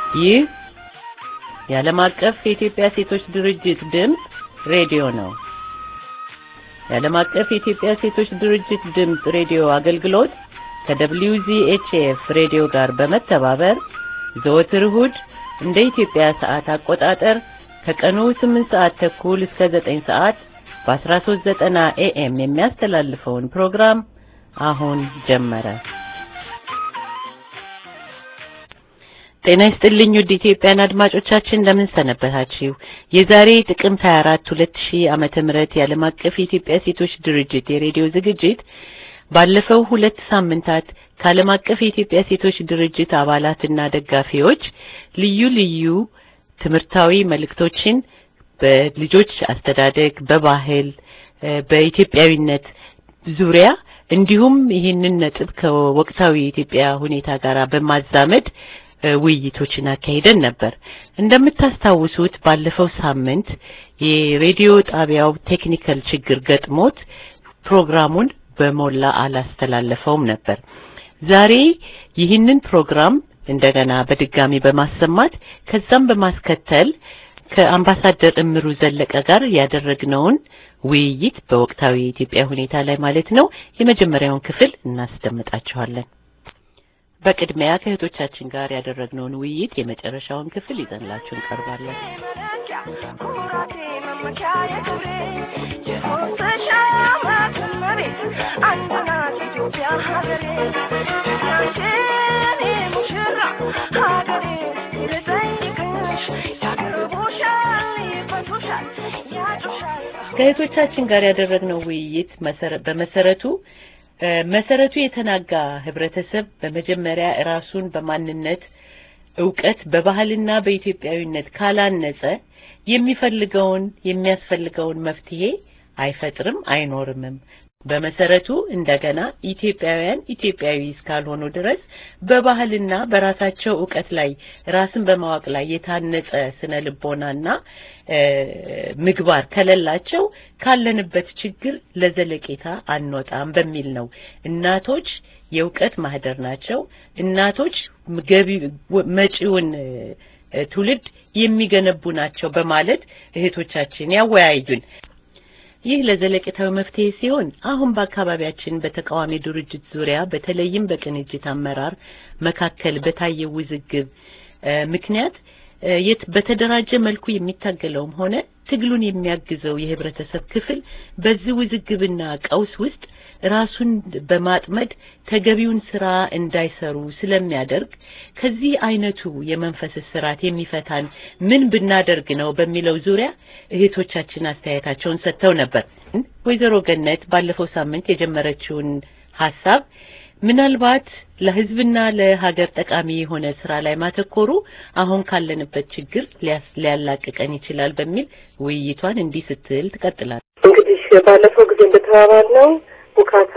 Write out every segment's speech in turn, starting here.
ይህ የዓለም አቀፍ የኢትዮጵያ ሴቶች ድርጅት ድምፅ ሬዲዮ ነው። የዓለም አቀፍ የኢትዮጵያ ሴቶች ድርጅት ድምፅ ሬዲዮ አገልግሎት ከWZHF ሬዲዮ ጋር በመተባበር ዘወትር እሁድ እንደ ኢትዮጵያ ሰዓት አቆጣጠር ከቀኑ 8 ሰዓት ተኩል እስከ 9 ሰዓት በ1390 ኤኤም የሚያስተላልፈውን ፕሮግራም አሁን ጀመረ። ጤና ይስጥልኝ ውድ ኢትዮጵያን አድማጮቻችን እንደምን ሰነበታችሁ? የዛሬ ጥቅምት 24 2000 ዓመተ ምህረት የዓለም አቀፍ የኢትዮጵያ ሴቶች ድርጅት የሬዲዮ ዝግጅት ባለፈው ሁለት ሳምንታት ከዓለም አቀፍ የኢትዮጵያ ሴቶች ድርጅት አባላትና ደጋፊዎች ልዩ ልዩ ትምህርታዊ መልእክቶችን በልጆች አስተዳደግ፣ በባህል፣ በኢትዮጵያዊነት ዙሪያ እንዲሁም ይህንን ነጥብ ከወቅታዊ የኢትዮጵያ ሁኔታ ጋር በማዛመድ ውይይቶችን አካሂደን ነበር። እንደምታስታውሱት ባለፈው ሳምንት የሬዲዮ ጣቢያው ቴክኒካል ችግር ገጥሞት ፕሮግራሙን በሞላ አላስተላለፈውም ነበር። ዛሬ ይህንን ፕሮግራም እንደገና በድጋሚ በማሰማት ከዛም በማስከተል ከአምባሳደር እምሩ ዘለቀ ጋር ያደረግነውን ውይይት በወቅታዊ የኢትዮጵያ ሁኔታ ላይ ማለት ነው የመጀመሪያውን ክፍል እናስደምጣችኋለን። በቅድሚያ ከእህቶቻችን ጋር ያደረግነውን ውይይት የመጨረሻውን ክፍል ይዘንላችሁ እንቀርባለን። ከእህቶቻችን ጋር ያደረግነው ውይይት በመሰረቱ መሰረቱ የተናጋ ህብረተሰብ በመጀመሪያ ራሱን በማንነት እውቀት በባህልና በኢትዮጵያዊነት ካላነጸ የሚፈልገውን የሚያስፈልገውን መፍትሄ አይፈጥርም አይኖርምም። በመሰረቱ እንደገና ኢትዮጵያውያን ኢትዮጵያዊ እስካልሆኑ ድረስ በባህልና በራሳቸው እውቀት ላይ ራስን በማወቅ ላይ የታነጸ ስነ ልቦናና ምግባር ከሌላቸው ካለንበት ችግር ለዘለቄታ አንወጣም በሚል ነው። እናቶች የእውቀት ማህደር ናቸው። እናቶች ገቢ መጪውን ትውልድ የሚገነቡ ናቸው በማለት እህቶቻችን ያወያዩን። ይህ ለዘለቄታዊ መፍትሄ ሲሆን አሁን በአካባቢያችን በተቃዋሚ ድርጅት ዙሪያ በተለይም በቅንጅት አመራር መካከል በታየው ውዝግብ ምክንያት የት በተደራጀ መልኩ የሚታገለውም ሆነ ትግሉን የሚያግዘው የህብረተሰብ ክፍል በዚህ ውዝግብና ቀውስ ውስጥ ራሱን በማጥመድ ተገቢውን ስራ እንዳይሰሩ ስለሚያደርግ ከዚህ አይነቱ የመንፈስ ስርዓት የሚፈታን ምን ብናደርግ ነው በሚለው ዙሪያ እህቶቻችን አስተያየታቸውን ሰጥተው ነበር። ወይዘሮ ገነት ባለፈው ሳምንት የጀመረችውን ሀሳብ ምናልባት ለህዝብና ለሀገር ጠቃሚ የሆነ ስራ ላይ ማተኮሩ አሁን ካለንበት ችግር ሊያላቅቀን ይችላል በሚል ውይይቷን እንዲህ ስትል ትቀጥላለች። እንግዲህ ባለፈው ጊዜ እንደተባባልነው ውካታ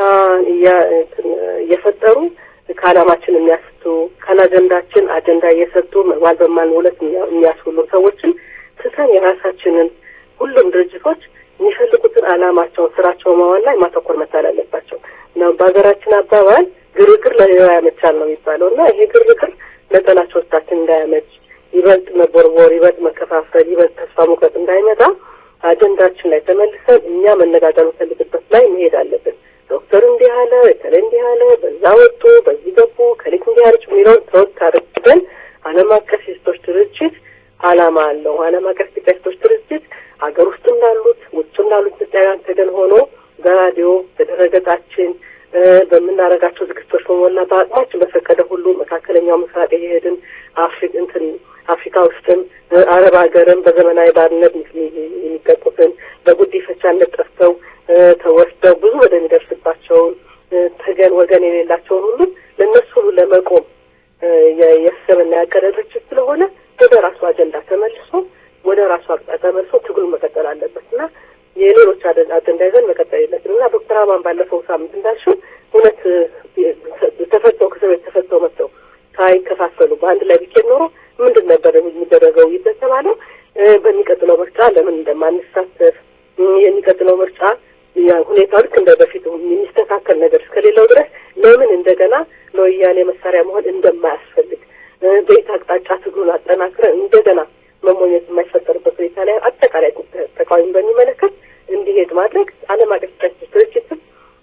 እየፈጠሩ ከዓላማችን የሚያስቱ ካላጀንዳችን አጀንዳ እየሰጡ ዋል በማንውለት የሚያስውሉ ሰዎችን ትተን የራሳችንን ሁሉም ድርጅቶች የሚፈልጉትን ዓላማቸውን ስራቸው ማዋል ላይ ማተኮር መቻል አለባቸው። ነው በሀገራችን አባባል ግርግር ለሌላው ያመቻል ነው የሚባለው እና ይሄ ግርግር ለጠላቶቻችን እንዳያመች ይበልጥ መቦርቦር፣ ይበልጥ መከፋፈል፣ ይበልጥ ተስፋ መቁረጥ እንዳይመጣ አጀንዳችን ላይ ተመልሰን እኛ መነጋገር እንፈልግበት ላይ መሄድ አለብን። ዶክተር እንዲህ አለ፣ እከሌ እንዲህ አለ፣ በዛ ወጡ፣ በዚህ ገቡ፣ ከሊት እንዲህ አለች የሚለውን ተወት አድርገን ዓለም አቀፍ የሴቶች ድርጅት ዓላማ አለው። ዓለም አቀፍ ኢትዮጵያ ሴቶች ድርጅት ሀገር ውስጥም ላሉት ውጭም ላሉት ኢትዮጵያውያን ተገን ሆኖ በራዲዮ በድረገጻችን በምናደርጋቸው ዝግጅቶች በሞላ በአቅማችን በፈቀደ ሁሉ መካከለኛው ምስራቅ የሄድን አፍሪክ እንትን አፍሪካ ውስጥም አረብ ሀገርም በዘመናዊ ባርነት የሚቀጡትን በጉዲፈቻነት ጠፍተው ተወስደው ብዙ ወደሚደርስባቸውን ተገን ወገን የሌላቸውን ሁሉ ለእነሱ ሁሉ ለመቆም የሰብና ያቀደ ድርጅት ስለሆነ ወደ ራሱ አጀንዳ ተመልሶ ወደ ራሱ አቅጣጫ ተመልሶ ትግሉን መቀጠል አለበት እና የሌሎች አጀንዳ ይዘን መቀጠል የለብንም እና ዶክተር አማን ባለፈው ሳምንት እንዳልሽው እውነት ተፈተው ከእስር ቤት ተፈተው መጥተው ሳይከፋፈሉ በአንድ ላይ ቢኬድ ኖሮ ምንድን ነበር የሚደረገው የተባለው በሚቀጥለው ምርጫ ለምን እንደማንሳተፍ የሚቀጥለው ምርጫ ሁኔታው ልክ እንደ በፊቱ የሚስተካከል ነገር እስከሌለው ድረስ ለምን እንደገና ለወያኔ መሳሪያ መሆን እንደማያስፈልግ በየት አቅጣጫ ትግሉን አጠናክረን እንደገና መሞኘት የማይፈጠርበት ሁኔታ ላይ አጠቃላይ ተቃዋሚ በሚመለከት እንዲሄድ ማድረግ ዓለም አቀፍ ሴቶች ድርጅትም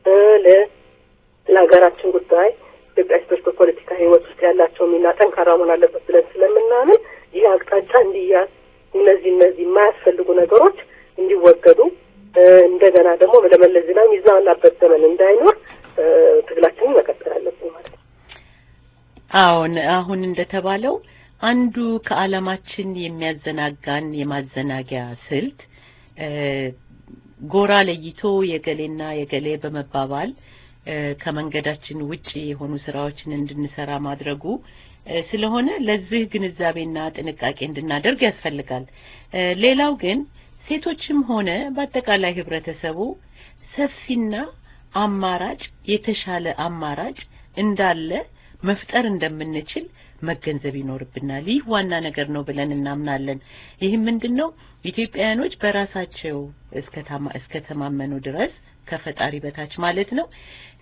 ለሀገራችን ጉዳይ ኢትዮጵያ ሴቶች በፖለቲካ ሕይወት ውስጥ ያላቸው ሚና ጠንካራ መሆን አለበት ብለን ስለምናምን ይህ አቅጣጫ እንዲያዝ እነዚህ እነዚህ የማያስፈልጉ ነገሮች እንዲወገዱ እንደገና ደግሞ ለመለስ ዜናዊ የሚዛናበት ዘመን እንዳይኖር ትግላችንን መቀጠል አለብን ማለት ነው። አዎን አሁን እንደተባለው አንዱ ከዓላማችን የሚያዘናጋን የማዘናጊያ ስልት ጎራ ለይቶ የገሌና የገሌ በመባባል ከመንገዳችን ውጪ የሆኑ ስራዎችን እንድንሰራ ማድረጉ ስለሆነ ለዚህ ግንዛቤና ጥንቃቄ እንድናደርግ ያስፈልጋል። ሌላው ግን ሴቶችም ሆነ በአጠቃላይ ህብረተሰቡ ሰፊና አማራጭ የተሻለ አማራጭ እንዳለ መፍጠር እንደምንችል መገንዘብ ይኖርብናል። ይህ ዋና ነገር ነው ብለን እናምናለን። ይህም ምንድን ነው? ኢትዮጵያውያኖች በራሳቸው እስከተማመኑ ድረስ ከፈጣሪ በታች ማለት ነው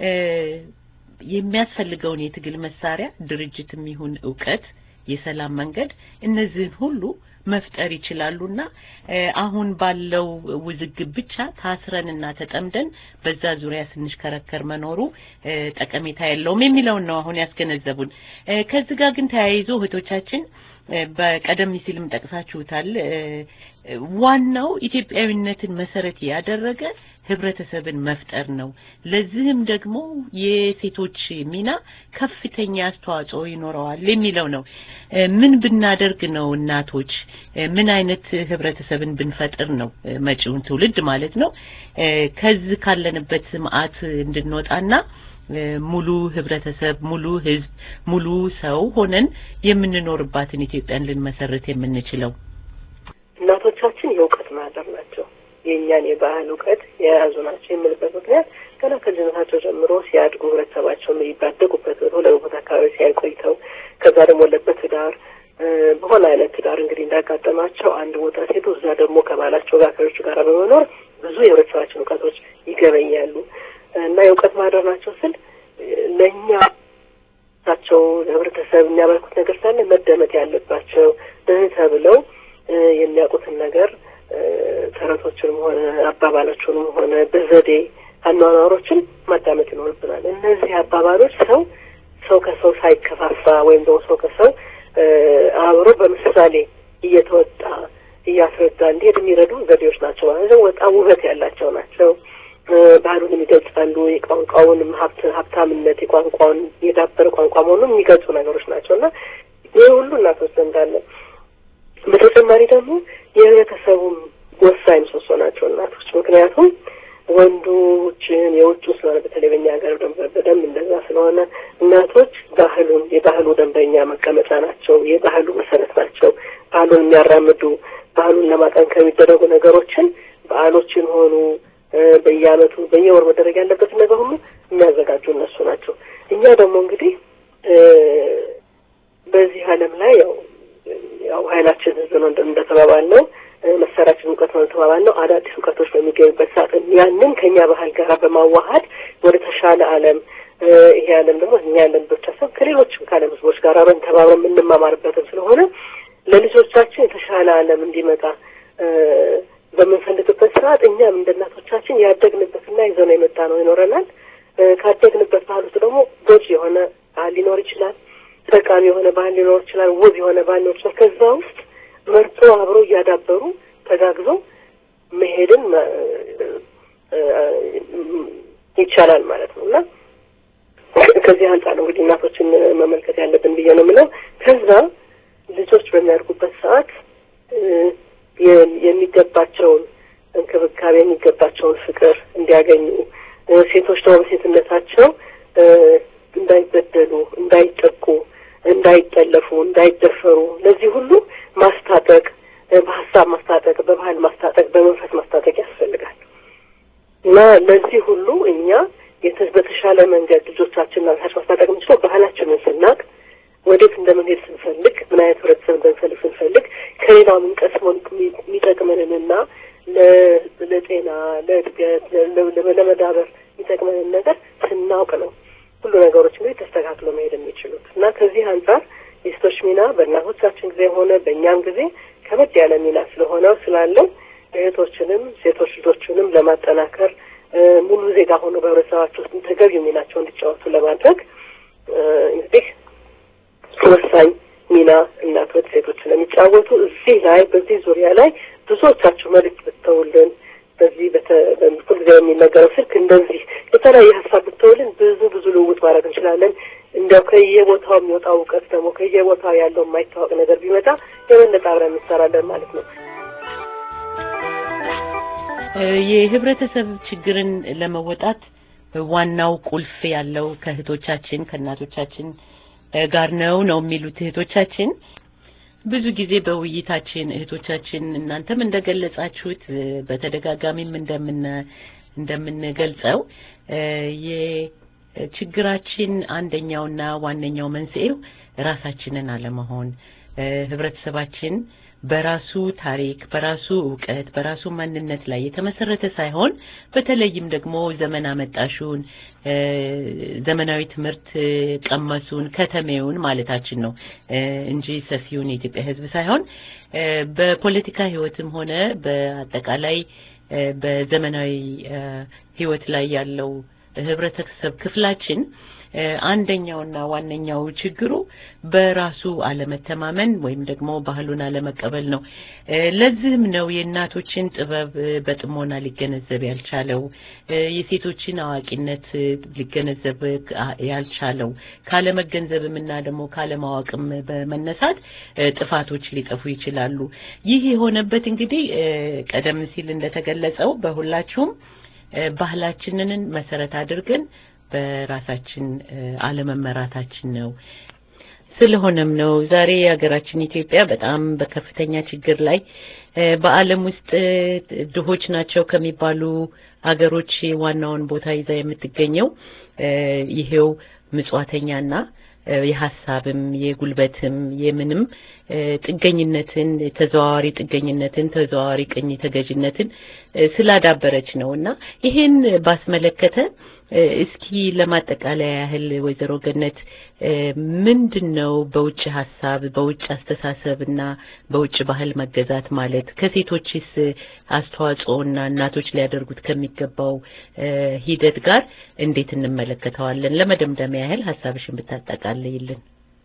የሚያስፈልገውን የትግል መሳሪያ ድርጅትም ይሁን እውቀት፣ የሰላም መንገድ እነዚህን ሁሉ መፍጠር ይችላሉና አሁን ባለው ውዝግብ ብቻ ታስረንና ተጠምደን በዛ ዙሪያ ስንሽከረከር መኖሩ ጠቀሜታ የለውም የሚለውን ነው አሁን ያስገነዘቡን። ከዚህ ጋር ግን ተያይዞ እህቶቻችን በቀደም ሲልም ጠቅሳችሁታል። ዋናው ኢትዮጵያዊነትን መሰረት ያደረገ ህብረተሰብን መፍጠር ነው። ለዚህም ደግሞ የሴቶች ሚና ከፍተኛ አስተዋጽኦ ይኖረዋል የሚለው ነው። ምን ብናደርግ ነው እናቶች ምን አይነት ህብረተሰብን ብንፈጥር ነው መጪውን ትውልድ ማለት ነው ከዚህ ካለንበት መዓት እንድንወጣና ሙሉ ህብረተሰብ፣ ሙሉ ህዝብ፣ ሙሉ ሰው ሆነን የምንኖርባትን ኢትዮጵያን ልንመሰርት የምንችለው? እናቶቻችን የእውቀት ማህደር ናቸው። የእኛን የባህል እውቀት የያዙ ናቸው የምልበት ምክንያት ገና ከልጅነታቸው ጀምሮ ሲያድጉ ህብረተሰባቸውን ባደጉበት ሁለት ቦታ አካባቢ ሲያይ ቆይተው ከዛ ደግሞ ለበትዳር በሆነ አይነት ትዳር እንግዲህ እንዳጋጠማቸው አንድ ቦታ ሴቱ እዛ ደግሞ ከባላቸው ጋር ከሌሎቹ ጋር በመኖር ብዙ የህብረተሰባችን እውቀቶች ይገበኛሉ እና የእውቀት ማህደር ናቸው ስል ለእኛ ቸው ለህብረተሰብ የሚያበረኩት ነገር ሳለ መደመጥ ያለባቸው ተብለው የሚያውቁትን ነገር ተረቶችንም ሆነ አባባሎችንም ሆነ በዘዴ አኗኗሮችን ማዳመጥ ይኖርብናል። እነዚህ አባባሎች ሰው ሰው ከሰው ሳይከፋፋ ወይም ደግሞ ሰው ከሰው አብሮ በምሳሌ እየተወጣ እያስረዳ እንዲሄድ የሚረዱ ዘዴዎች ናቸው ማለት ነው። በጣም ውበት ያላቸው ናቸው። ባህሉንም ይገልጻሉ። የቋንቋውንም ሀብት ሀብታምነት የቋንቋውን የዳበረ ቋንቋ መሆኑን የሚገልጹ ነገሮች ናቸው እና ይህ ሁሉ እናቶች ዘንድ አለ። በተጨማሪ ደግሞ የህብረተሰቡም ወሳኝ ምሰሶ ናቸው እናቶች። ምክንያቱም ወንዶችን የውጭ ስለሆነ በተለይ በእኛ ሀገር በደንብ እንደዛ ስለሆነ እናቶች ባህሉን የባህሉ ደንበኛ መቀመጫ ናቸው። የባህሉ መሰረት ናቸው። ባህሉን የሚያራምዱ ባህሉን ለማጠንከር የሚደረጉ ነገሮችን በዓሎችን ሆኑ በየዓመቱ በየወር መደረግ ያለበትን ነገር ሁሉ የሚያዘጋጁ እነሱ ናቸው። እኛ ደግሞ እንግዲህ በዚህ ዓለም ላይ ያው ያው ኃይላችን ህዝብ ነው እንደተባባልነው መሳሪያችን እውቀት ነው እንደተባባልነው አዳዲስ እውቀቶች በሚገኙበት ሰዓት ያንን ከእኛ ባህል ጋር በማዋሀድ ወደ ተሻለ ዓለም ይሄ ዓለም ደግሞ እኛ ያለን ብቻ ሳይሆን ከሌሎችም ከዓለም ህዝቦች ጋር አብረን ተባብረን የምንማማርበትም ስለሆነ ለልጆቻችን የተሻለ ዓለም እንዲመጣ በምንፈልግበት ሰዓት እኛም እንደ እናቶቻችን ያደግንበትና ይዘነው የመጣ ነው ይኖረናል። ካደግንበት ባህል ውስጥ ደግሞ ጎጂ የሆነ ባህል ሊኖር ይችላል። ጠቃሚ የሆነ ባህል ሊኖር ይችላል። ውብ የሆነ ባህል ሊኖር ይችላል። ከዛ ውስጥ መርጦ አብሮ እያዳበሩ ተጋግዞ መሄድን ይቻላል ማለት ነው እና ከዚህ አንጻር ነው እንግዲህ እናቶችን መመልከት ያለብን ብዬ ነው የምለው። ከዛ ልጆች በሚያድጉበት ሰዓት የሚገባቸውን እንክብካቤ የሚገባቸውን ፍቅር እንዲያገኙ ሴቶች ደግሞ በሴትነታቸው እንዳይበደሉ፣ እንዳይጠቁ፣ እንዳይጠለፉ፣ እንዳይደፈሩ ለዚህ ሁሉ ማስታጠቅ፣ በሀሳብ ማስታጠቅ፣ በባህል ማስታጠቅ፣ በመንፈስ ማስታጠቅ ያስፈልጋል እና ለዚህ ሁሉ እኛ በተሻለ መንገድ ልጆቻችንን ራሳችን ማስታጠቅ የምንችለው ባህላችንን ስናቅ ወዴት እንደምንሄድ ስንፈልግ ምን አይነት ህብረተሰብ እንደምንፈልግ ስንፈልግ ከሌላው የምንቀስመው የሚጠቅመንንና ለጤና፣ ለእድገት፣ ለመዳበር የሚጠቅመንን ነገር ስናውቅ ነው ሁሉ ነገሮች እንግዲህ ተስተካክሎ መሄድ የሚችሉት እና ከዚህ አንጻር የሴቶች በሴቶች ሚና በእናቶቻችን ጊዜ ሆነ በእኛም ጊዜ ከበድ ያለ ሚና ስለሆነ ስላለው እህቶችንም ሴቶች ልጆችንም ለማጠናከር ሙሉ ዜጋ ሆኖ በህብረተሰባቸው ውስጥ ተገቢ ሚናቸው እንዲጫወቱ ለማድረግ እንግዲህ ወሳኝ ሚና እናቶች ሴቶች ስለሚጫወቱ እዚህ ላይ በዚህ ዙሪያ ላይ ብዙዎቻችሁ መልዕክት ብትተውልን በዚህ ሁልጊዜ የሚነገረው ስልክ እንደዚህ የተለያየ ሀሳብ ብትተውልን ብዙ ብዙ ልውውጥ ማድረግ እንችላለን። እንዲያው ከየቦታው የሚወጣው እውቀት ደግሞ ከየቦታው ያለው የማይታወቅ ነገር ቢመጣ የበለጠ አብረን እንሰራለን ማለት ነው። የህብረተሰብ ችግርን ለመወጣት ዋናው ቁልፍ ያለው ከእህቶቻችን ከእናቶቻችን ጋር ነው ነው የሚሉት እህቶቻችን። ብዙ ጊዜ በውይይታችን እህቶቻችን እናንተም እንደገለጻችሁት በተደጋጋሚም እንደምን እንደምንገልጸው የችግራችን አንደኛውና ዋነኛው መንስኤው ራሳችንን አለመሆን ህብረተሰባችን በራሱ ታሪክ፣ በራሱ እውቀት፣ በራሱ ማንነት ላይ የተመሰረተ ሳይሆን በተለይም ደግሞ ዘመን አመጣሹን ዘመናዊ ትምህርት ቀመሱን ከተሜውን ማለታችን ነው እንጂ ሰፊውን የኢትዮጵያ ሕዝብ ሳይሆን በፖለቲካ ሕይወትም ሆነ በአጠቃላይ በዘመናዊ ሕይወት ላይ ያለው ህብረተሰብ ክፍላችን አንደኛውና ዋነኛው ችግሩ በራሱ አለመተማመን ወይም ደግሞ ባህሉን አለመቀበል ነው። ለዚህም ነው የእናቶችን ጥበብ በጥሞና ሊገነዘብ ያልቻለው፣ የሴቶችን አዋቂነት ሊገነዘብ ያልቻለው። ካለመገንዘብም እና ደግሞ ካለማወቅም በመነሳት ጥፋቶች ሊጠፉ ይችላሉ። ይህ የሆነበት እንግዲህ ቀደም ሲል እንደተገለጸው በሁላችሁም ባህላችንን መሰረት አድርገን በራሳችን አለመመራታችን ነው። ስለሆነም ነው ዛሬ ሀገራችን ኢትዮጵያ በጣም በከፍተኛ ችግር ላይ በዓለም ውስጥ ድሆች ናቸው ከሚባሉ ሀገሮች ዋናውን ቦታ ይዛ የምትገኘው ይሄው ምጽዋተኛና የሀሳብም የጉልበትም የምንም ጥገኝነትን ተዘዋዋሪ ጥገኝነትን ተዘዋዋሪ ቅኝ ተገዥነትን ስላዳበረች ነው እና ይሄን ባስመለከተ እስኪ ለማጠቃለያ ያህል ወይዘሮ ገነት ምንድን ነው በውጭ ሀሳብ በውጭ አስተሳሰብ እና በውጭ ባህል መገዛት ማለት ከሴቶችስ አስተዋጽኦና እናቶች ሊያደርጉት ከሚገባው ሂደት ጋር እንዴት እንመለከተዋለን? ለመደምደሚያ ያህል ሀሳብሽን ብታጠቃልይልን።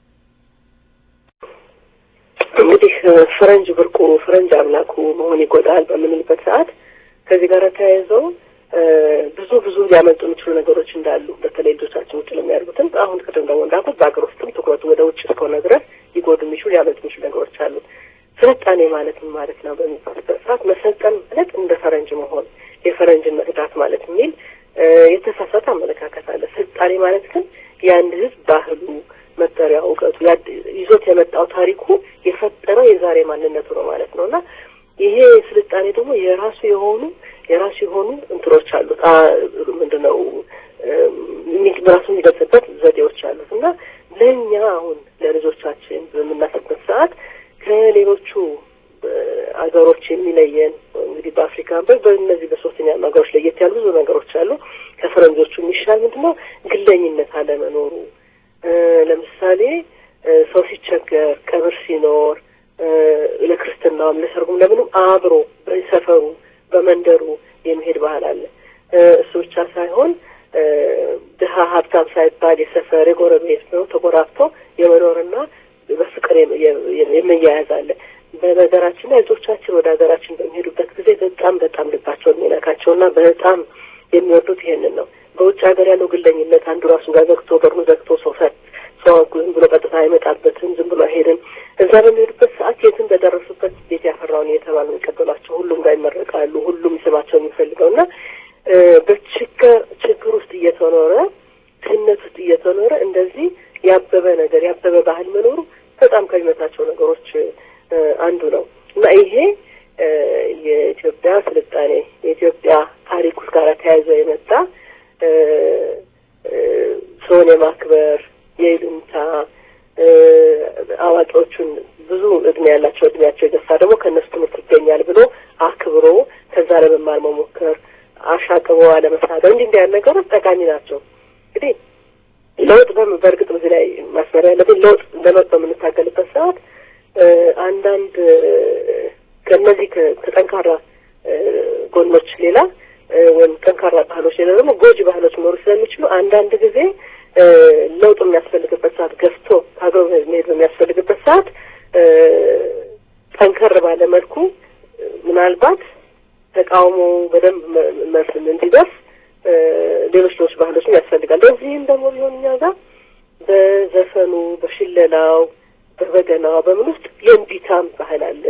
እንግዲህ ፈረንጅ ብርቁ ፈረንጅ አምላኩ መሆን ይጎዳል በምንልበት ሰዓት ከዚህ ጋር ተያይዘው ብዙ ብዙ ሊያመልጡ የሚችሉ ነገሮች እንዳሉ በተለይ ልጆቻችን ውጭ ለሚያደርጉትም አሁን ቅድም ደግሞ እንዳልኩት በሀገር ውስጥም ትኩረቱ ወደ ውጭ እስከሆነ ድረስ ሊጎዱ የሚችሉ ሊያመልጡ የሚችሉ ነገሮች አሉ። ስልጣኔ ማለት ምን ማለት ነው በሚባልበት ሰዓት መሰልጠን ማለት እንደ ፈረንጅ መሆን የፈረንጅን መቅዳት ማለት የሚል የተሳሳተ አመለካከት አለ። ስልጣኔ ማለት ግን የአንድ ሕዝብ ባህሉ፣ መጠሪያ፣ እውቀቱ ይዞት የመጣው ታሪኩ የፈጠረው የዛሬ ማንነቱ ነው ማለት ነው እና ይሄ ስልጣኔ ደግሞ የራሱ የሆኑ የራሱ የሆኑ እንትኖች አሉት። ምንድነው ራሱ የሚገልጽበት ዘዴዎች አሉት እና ለእኛ አሁን ለልጆቻችን በምናስብበት ሰዓት ከሌሎቹ አገሮች የሚለየን እንግዲህ በአፍሪካ በእነዚህ በሶስተኛ ሀገሮች ለየት ያሉ ብዙ ነገሮች አሉ። ከፈረንጆቹ የሚሻል ምንድነው ግለኝነት አለመኖሩ። ለምሳሌ ሰው ሲቸገር፣ ቀብር ሲኖር፣ ለክርስትናውም ለሰርጉም ለምንም አብሮ በሰፈሩ በመንደሩ የሚሄድ ባህል አለ። እሱ ብቻ ሳይሆን ድሀ ሀብታም ሳይባል የሰፈር የጎረቤት ነው ተጎራብቶ የመኖርና በፍቅር የመያያዝ አለ። በነገራችን ላይ ልጆቻችን ወደ ሀገራችን በሚሄዱበት ጊዜ በጣም በጣም ልባቸውን የሚነካቸውና በጣም የሚወዱት ይሄንን ነው። በውጭ ሀገር ያለው ግለኝነት አንዱ ራሱ ጋር ዘግቶ በሩን ዘግቶ ሰው ፈት ሰው ዝም ብሎ ቀጥታ አይመጣበትም፣ ዝም ብሎ አይሄድም። እዛ በሚሄዱበት ሰዓት የትም በደረሱበት ቤት ያፈራውን እየተባሉ የሚቀበሏቸው ሁሉም ጋር ይመረቃሉ። ሁሉም ስማቸው የሚፈልገው እና በችግር ችግር ውስጥ እየተኖረ ድህነት ውስጥ እየተኖረ እንደዚህ ያበበ ነገር ያበበ ባህል መኖሩ በጣም ከሚመታቸው ነገሮች አንዱ ነው እና ይሄ የኢትዮጵያ ስልጣኔ የኢትዮጵያ ታሪክ ውስጥ ጋር ተያይዞ የመጣ ሰውን የማክበር የይሉኝታ አዋቂዎቹን ብዙ እድሜ ያላቸው እድሜያቸው የገፋ ደግሞ ከእነሱ ትምህርት ይገኛል ብሎ አክብሮ ከዛ ለመማር መሞከር፣ አሻቅቦ አለመሳደብ እንዲህ እንዲህ ያሉ ነገሮች ጠቃሚ ናቸው። እንግዲህ ለውጥ በእርግጥ በዚህ ላይ ማስመሪያ ያለብን ለውጥ ለመጥ በምንታገልበት ሰዓት አንዳንድ ከእነዚህ ከጠንካራ ጎኖች ሌላ ወይም ጠንካራ ባህሎች ሌላ ደግሞ ጎጂ ባህሎች ሊኖሩ ስለሚችሉ አንዳንድ ጊዜ ለውጥ የሚያስፈልግበት ሰዓት ገፍቶ ሀገር መሄድ በሚያስፈልግበት ሰዓት ጠንከር ባለ መልኩ ምናልባት ተቃውሞ በደንብ መልስ እንዲደርስ ሌሎች ሌሎች ባህሎችም ያስፈልጋል። ለዚህም ደግሞ ቢሆን እኛ ጋር በዘፈኑ፣ በሽለላው፣ በበገናው በምን ውስጥ የእምቢታም ባህል አለ፣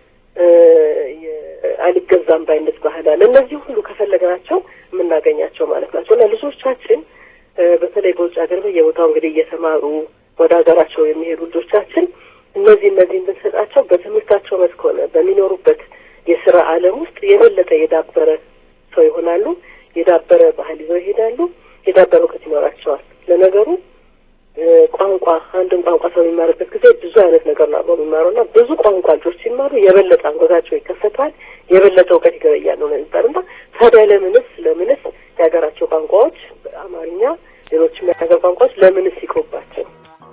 አልገዛም ባይነት ባህል አለ። እነዚህ ሁሉ ከፈለግናቸው የምናገኛቸው ማለት ናቸው እና ልጆቻችን በተለይ በውጭ ሀገር በየቦታው እንግዲህ እየተማሩ ወደ ሀገራቸው የሚሄዱ ልጆቻችን እነዚህ እነዚህን ብንሰጣቸው በትምህርታቸው መስክ ሆነ በሚኖሩበት የስራ ዓለም ውስጥ የበለጠ የዳበረ ሰው ይሆናሉ። የዳበረ ባህል ይዘው ይሄዳሉ። የዳበረ እውቀት ይኖራቸዋል። ለነገሩ ቋንቋ አንድን ቋንቋ ሰው የሚማርበት ጊዜ ብዙ አይነት ነገር ነው አብረው የሚማረው እና ብዙ ቋንቋ ልጆች ሲማሩ የበለጠ አንጎታቸው ይከፈታል፣ የበለጠ እውቀት ይገበያሉ ነው የሚባል እና ታዲያ ለምንስ ለምንስ የሀገራቸው ቋንቋዎች አማርኛ፣ ሌሎችም የሀገር ቋንቋዎች ለምንስ ይቆባቸው?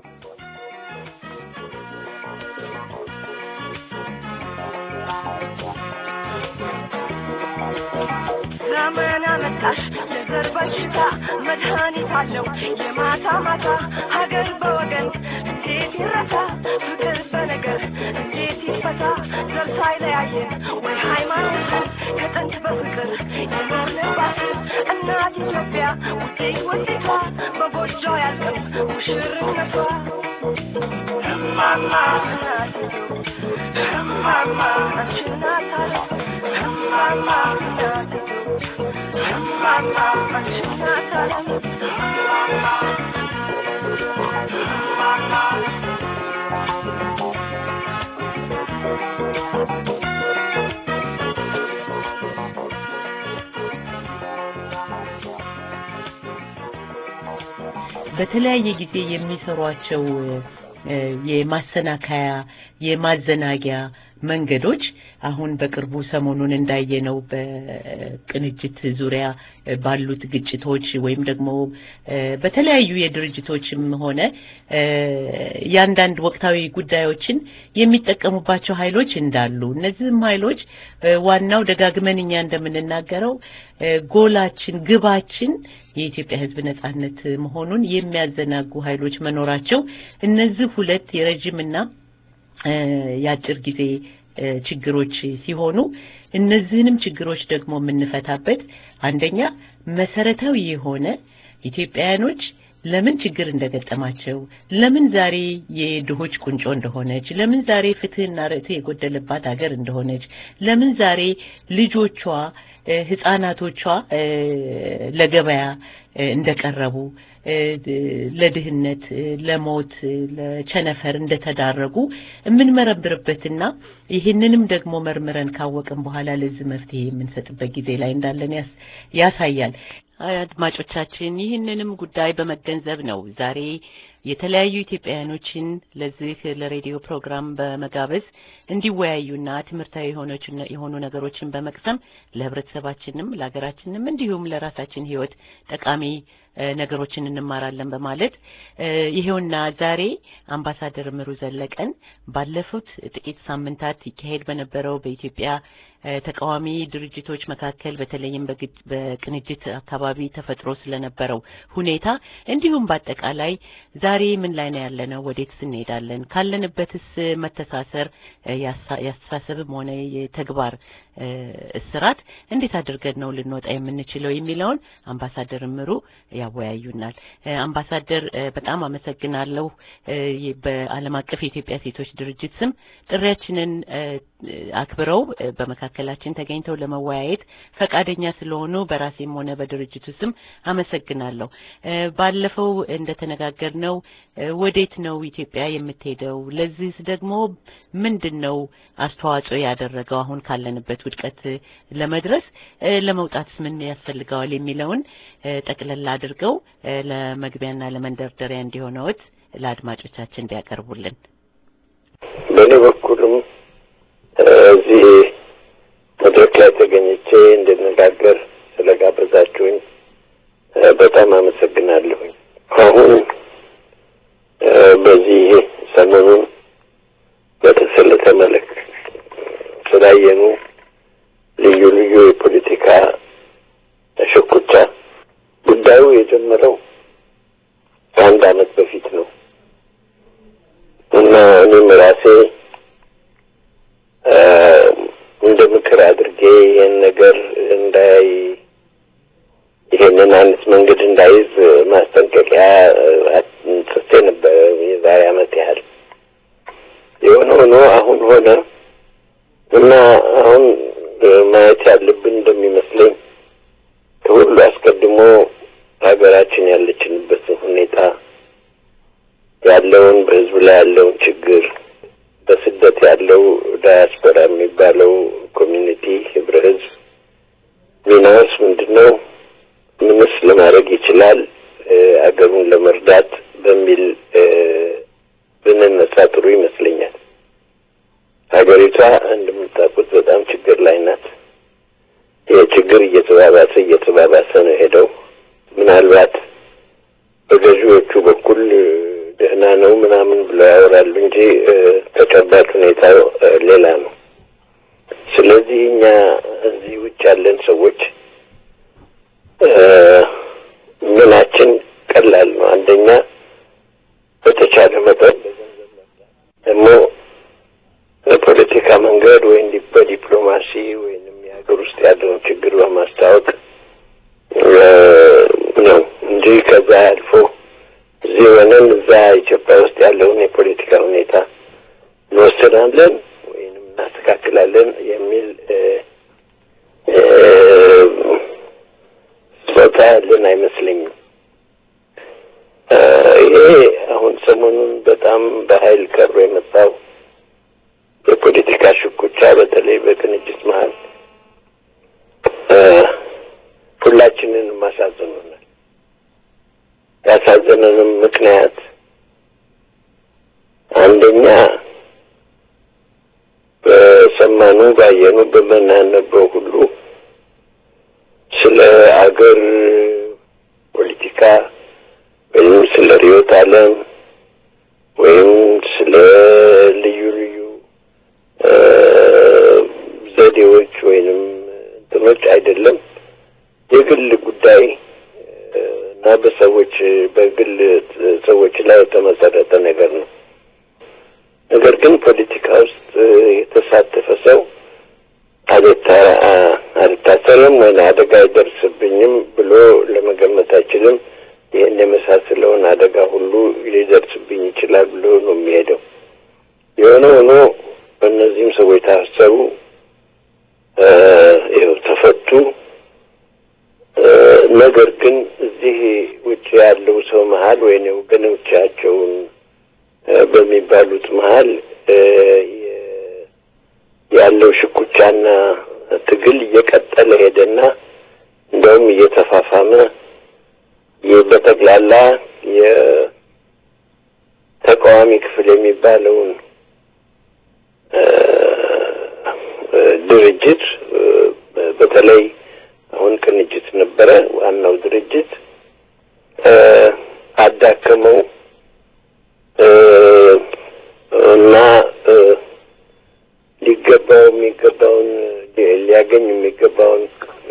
ዘመን አመጣሽ የዘር በሽታ መድኃኒት አለው የማታ ማታ ሀገር በወገን እንዴት ይረሳ ፍቅር በነገር እንዴት ይፈታ ዘር ሳይለያየን ወይ ሃይማኖትን ከጥንት በፍቅር የኖርንባት እናት ኢትዮጵያ ውጤት ውጤቷ በጎጆ ያልቅም ሙሽርነቷ እማማ እናት እማማ አንቺ እናት አለ እማማ እናት እማማ አንቺ እናት አለ እማማ እማማ በተለያየ ጊዜ የሚሰሯቸው የማሰናከያ የማዘናጊያ መንገዶች አሁን በቅርቡ ሰሞኑን እንዳየነው በቅንጅት ዙሪያ ባሉት ግጭቶች ወይም ደግሞ በተለያዩ የድርጅቶችም ሆነ የአንዳንድ ወቅታዊ ጉዳዮችን የሚጠቀሙባቸው ኃይሎች እንዳሉ እነዚህም ኃይሎች ዋናው ደጋግመን እኛ እንደምንናገረው ጎላችን፣ ግባችን የኢትዮጵያ ሕዝብ ነጻነት መሆኑን የሚያዘናጉ ኃይሎች መኖራቸው እነዚህ ሁለት የረጅምና የአጭር ጊዜ ችግሮች ሲሆኑ እነዚህንም ችግሮች ደግሞ የምንፈታበት አንደኛ መሰረታዊ የሆነ ኢትዮጵያውያኖች ለምን ችግር እንደገጠማቸው፣ ለምን ዛሬ የድሆች ቁንጮ እንደሆነች፣ ለምን ዛሬ ፍትህና ርትዕ የጎደለባት ሀገር እንደሆነች፣ ለምን ዛሬ ልጆቿ ህጻናቶቿ ለገበያ እንደቀረቡ ለድህነት፣ ለሞት፣ ለቸነፈር እንደተዳረጉ የምንመረምርበትና ይህንንም ደግሞ መርምረን ካወቅን በኋላ ለዚህ መፍትሄ የምንሰጥበት ጊዜ ላይ እንዳለን ያሳያል። አድማጮቻችን ይህንንም ጉዳይ በመገንዘብ ነው ዛሬ የተለያዩ ኢትዮጵያውያኖችን ለዚህ ለሬዲዮ ፕሮግራም በመጋበዝ እንዲወያዩና ትምህርታዊ የሆኑ ነገሮችን በመቅሰም ለህብረተሰባችንም ለሀገራችንም እንዲሁም ለራሳችን ህይወት ጠቃሚ ነገሮችን እንማራለን በማለት ይሄውና ዛሬ አምባሳደር ምሩ ዘለቀን ባለፉት ጥቂት ሳምንታት ይካሄድ በነበረው በኢትዮጵያ ተቃዋሚ ድርጅቶች መካከል በተለይም በቅንጅት አካባቢ ተፈጥሮ ስለነበረው ሁኔታ እንዲሁም በአጠቃላይ ዛሬ ምን ላይ ነው ያለነው፣ ወዴትስ እንሄዳለን፣ ካለንበትስ መተሳሰር ያስተሳሰብም ሆነ የተግባር እስራት እንዴት አድርገን ነው ልንወጣ የምንችለው የሚለውን አምባሳደር ምሩ ያወያዩናል። አምባሳደር በጣም አመሰግናለሁ። በዓለም አቀፍ የኢትዮጵያ ሴቶች ድርጅት ስም ጥሪያችንን አክብረው በመካከላችን ተገኝተው ለመወያየት ፈቃደኛ ስለሆኑ በራሴም ሆነ በድርጅቱ ስም አመሰግናለሁ። ባለፈው እንደተነጋገርነው ወዴት ነው ኢትዮጵያ የምትሄደው? ለዚህስ ደግሞ ምንድን ነው አስተዋጽኦ ያደረገው አሁን ካለንበት ውድቀት ለመድረስ ለመውጣትስ ምን ያስፈልገዋል የሚለውን ጠቅለል አድርገው ለመግቢያና ለመንደርደሪያ እንዲሆነዎት ለአድማጮቻችን እንዲያቀርቡልን። በእኔ በኩልም እዚህ መድረክ ላይ ተገኝቼ እንድነጋገር ስለጋበዛችሁኝ በጣም አመሰግናለሁኝ። አሁን ስንተመለክ ስላየኑ ልዩ ልዩ የፖለቲካ ሽኩቻ ጉዳዩ የጀመረው ከአንድ አመት በፊት ነው እና እኔም ራሴ እንደ ምክር አድርጌ ይህን ነገር እንዳይ ይሄንን አይነት መንገድ እንዳይዝ ማስጠንቀቂያ ጽፌ ነበር የዛሬ አመት ያህል። የሆነ ሆኖ አሁን ሆነ እና አሁን ማየት ያለብን እንደሚመስለኝ ከሁሉ አስቀድሞ ሀገራችን ያለችንበትን ሁኔታ ያለውን በህዝብ ላይ ያለውን ችግር በስደት ያለው ዳያስፖራ የሚባለው ኮሚኒቲ ህብረ ህዝብ ሚናውስ ምንድን ነው? ምንስ ለማድረግ ይችላል? አገሩን ለመርዳት በሚል ብንነሳ ጥሩ ይመስለኛል። ሀገሪቷ እንደምታውቁት በጣም ችግር ላይ ናት። ይህ ችግር እየተባባሰ እየተባባሰ ነው ሄደው ምናልባት በገዢዎቹ በኩል ደህና ነው ምናምን ብለው ያወራሉ እንጂ ተጨባጭ ሁኔታው ሌላ ነው። ስለዚህ እኛ እዚህ ውጭ ያለን ሰዎች ምናችን ቀላል ነው። አንደኛ በተቻለ መጠን ደግሞ በፖለቲካ መንገድ ወይም በዲፕሎማሲ ወይንም የሀገር ውስጥ ያለውን ችግር በማስታወቅ ነው እንጂ ከዛ አልፎ እዚህ ሆነን እዛ ኢትዮጵያ ውስጥ ያለውን የፖለቲካ ሁኔታ እንወስናለን ወይንም እናስተካክላለን የሚል ስጦታ ያለን አይመስለኝም። ይሄ አሁን ሰሞኑን በጣም በኃይል ቀርቦ የመጣው የፖለቲካ ሽኩቻ በተለይ በቅንጅት መሀል ሁላችንንም አሳዝኖናል። ያሳዘነንም ምክንያት አንደኛ በሰማኑ ባየኑ በምናነበው ሁሉ ስለ አገር ፖለቲካ ወይም ስለ ርዕዮተ ዓለም ወይም ስለ ልዩ ልዩ ዘዴዎች ወይንም እንትኖች አይደለም የግል ጉዳይ እና በሰዎች በግል ሰዎች ላይ የተመሰረተ ነገር ነው። ነገር ግን ፖለቲካ ውስጥ የተሳተፈ ሰው አልታሰርም ወይ አደጋ አይደርስብኝም ብሎ ለመገመት አይችልም። ይህን የመሳሰለውን አደጋ ሁሉ ሊደርስብኝ ይችላል ብሎ ነው የሚሄደው። የሆነ ሆኖ እነዚህም ሰዎች ታሰሩ፣ ይኸው ተፈቱ። ነገር ግን እዚህ ውጭ ያለው ሰው መሀል ወይም ወገኖቻቸውን በሚባሉት መሀል ያለው ሽኩቻና ትግል እየቀጠለ ሄደና እንደውም እየተፋፋመ በጠቅላላ የተቃዋሚ ክፍል የሚባለውን ድርጅት በተለይ አሁን ቅንጅት ነበረ ዋናው ድርጅት አዳከመው እና ሊገባው የሚገባውን ሊያገኝ የሚገባውን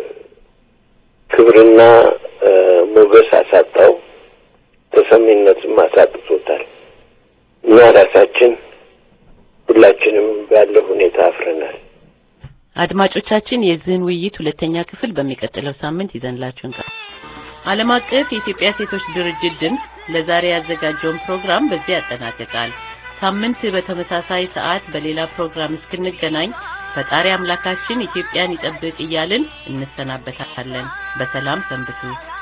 ክብርና ሞገስ አሳጣው፣ ተሰሚነትም አሳጥቶታል። እኛ ራሳችን ሁላችንም ባለው ሁኔታ አፍረናል። አድማጮቻችን የዚህን ውይይት ሁለተኛ ክፍል በሚቀጥለው ሳምንት ይዘንላችሁ እንቀር ዓለም አቀፍ የኢትዮጵያ ሴቶች ድርጅት ድምፅ ለዛሬ ያዘጋጀውን ፕሮግራም በዚህ ያጠናቅቃል። ሳምንት በተመሳሳይ ሰዓት በሌላ ፕሮግራም እስክንገናኝ ፈጣሪ አምላካችን ኢትዮጵያን ይጠብቅ እያልን እንሰናበታለን። በሰላም ሰንብቱ።